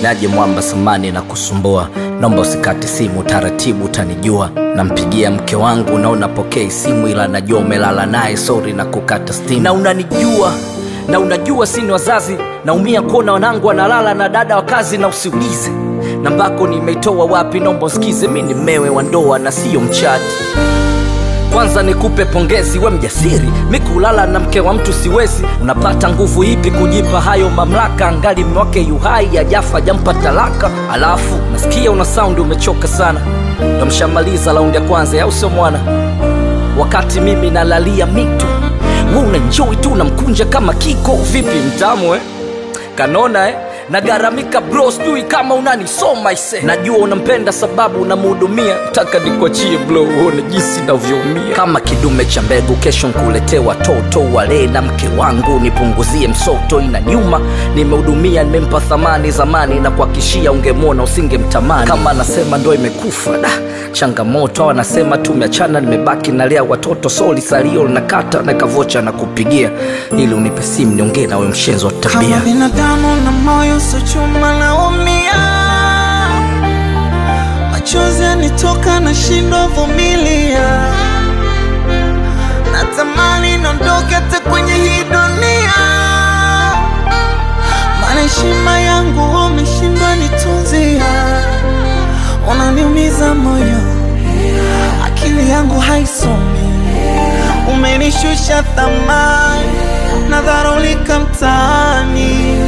naje mwamba samani na kusumbua naomba usikate simu taratibu utanijua nampigia mke wangu na unapokea simu ila najua umelala naye sori na kukata stimu na unanijua na unajua sini wazazi naumia kuona wanangu wanalala na dada wa kazi na usiulize nambako nimeitoa wapi naomba usikize mi ni mmewe wa ndoa na siyo mchati kwanza nikupe pongezi we mjasiri mi kulala na mke wa mtu siwezi unapata nguvu ipi kujipa hayo mamlaka angali mwake yuhai ajafa jampa talaka alafu nasikia una saundi umechoka sana namshamaliza laundi ya kwanza au sio mwana wakati mimi nalalia mito we unanjoi tu unamkunja kama kiko vipi mtamu eh? kanona eh? nagaramika bro sijui kama unanisoma ise najua unampenda sababu unamhudumia taka nikuachie blo uone jinsi navyoumia kama kidume cha mbegu kesho nkuletee watoto wale na mke wangu nipunguzie msoto ina nyuma nimehudumia nimempa thamani zamani na kuhakishia ungemwona usingemtamani kama anasema ndo imekufa da changamoto au anasema tumeachana nimebaki nalea watoto soli salio linakata na kavocha na kupigia ili unipe simu niongee nawe mshenzi wa tabia kama binadamu na moyo so chuma naumia machozi yanitoka na shindo vumilia natamani nondoke hata kwenye hii dunia maana heshima yangu umeshindwa nitunzia unaniumiza moyo akili yangu haisomi umenishusha thamani nadharulika mtaani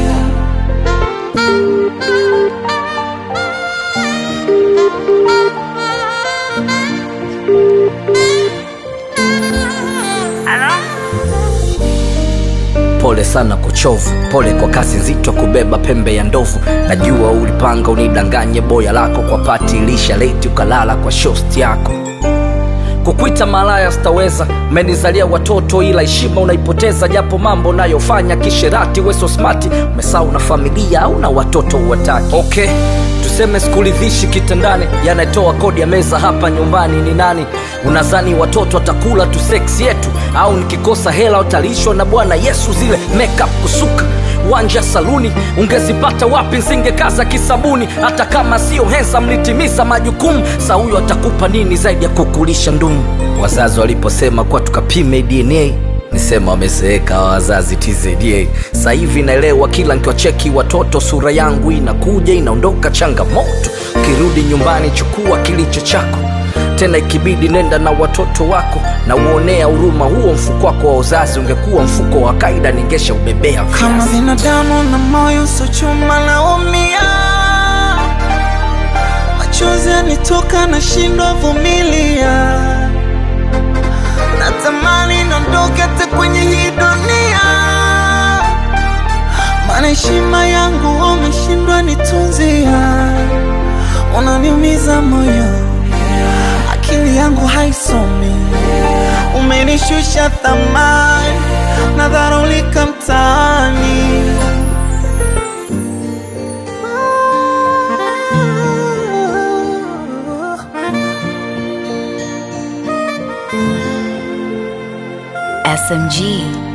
pole sana kuchovu pole kwa kazi nzito kubeba pembe ya ndovu najua ulipanga unidanganye boya lako kwa pati lisha leti ukalala kwa shosti yako kukwita malaya sitaweza umenizalia watoto ila heshima unaipoteza japo mambo unayofanya kisherati weso smati umesau na familia au na watoto uwataki okay tuseme sikuridhishi kitandani yanatoa kodi ya meza hapa nyumbani ni nani unazani watoto watakula tu seksi yetu au nikikosa hela utalishwa na bwana yesu zile makeup kusuka wanja saluni ungezipata wapi nsingekaza kisabuni hata kama sio hensa mlitimiza majukumu sa huyo atakupa nini zaidi ya kukulisha ndumu wazazi waliposema kuwa tukapime dna nisema wamezeeka hawa wazazi tzda sasa hivi naelewa kila nkiwacheki watoto sura yangu inakuja inaondoka changamoto ukirudi nyumbani chukua kilicho chako tena ikibidi nenda na watoto wako na uonea huruma huo mfuko wako wa uzazi ungekuwa mfuko wa kaida ningesha ubebea kama viazi binadamu na moyo so chuma naumia machozi yanitoka na shindwa vumilia natamani nondoke hata kwenye hii dunia maana heshima yangu umeshindwa nitunzia unaniumiza moyo akili yangu haisomi umenishusha thamani nadharulika mtaani SMG.